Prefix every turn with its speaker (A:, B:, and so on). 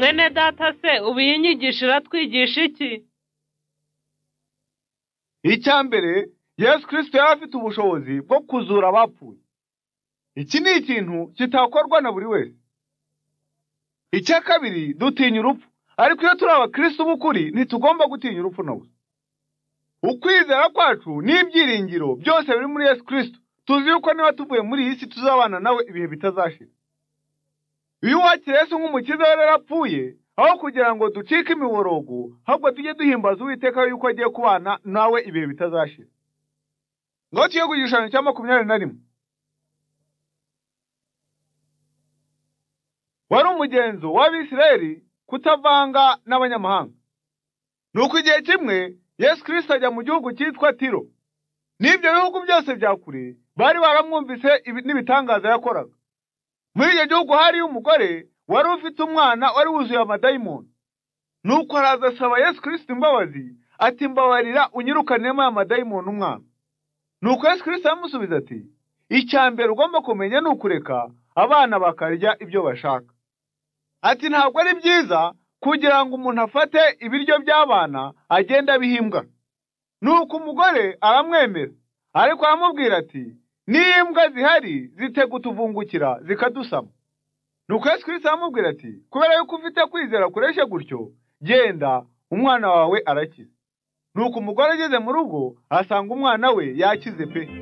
A: bene data se ubu iyi nyigisho iratwigisha iki
B: icya mbere yesu kirisito yari afite ubushobozi bwo kuzura abapfuye iki ni ikintu kitakorwa na buri wese icya kabiri dutinya urupfu ariko iyo turi abakirisitu b'ukuri ntitugomba gutinya urupfu na gusa ukwizera kwacu n'ibyiringiro byose biri muri yesu kirisito tuzi yuko niba tuvuye muri iyi si tuzabana nawe ibihe bitazashira iyo uwakira yesu nk'umukiza yari yarapfuye aho kugira ngo ducike imiborogo ahubwo tujye duhimbaza uwiteka yuko agiye kubana nawe ibihe bitazashira ngaho tuye ku gishushanyo cya makumyabiri na rimwe wari umugenzo w'abisirayeli kutavanga n'abanyamahanga ni uko igihe kimwe yesu kirisita ajya mu gihugu cyitwa tiro n'ibyo bihugu byose bya kure bari baramwumvise ibi- n'ibitangaza yakoraga muri icyo gihugu hariyo umugore wari ufite umwana wari wuzuye amadayimoni nuko araza asaba yesu kirisita imbabazi ati mbabarira unyirukanemo aya madayimoni umwana nuko yesu kirisita aramusubiza ati icya mbere ugomba kumenya ni ukureka abana bakarya ibyo bashaka ati ntabwo ari byiza kugira ngo umuntu afate ibiryo by'abana agende abihimbwa nuko umugore aramwemera ariko aramubwira ati n'iyo imbwa zihari zitagutuvungukira zikadusama nuko yesu kirisita aramubwira ati kubera yuko ufite kwizera kureshe gutyo genda umwana wawe arakize nuko umugore ageze mu rugo asanga umwana we yakize pe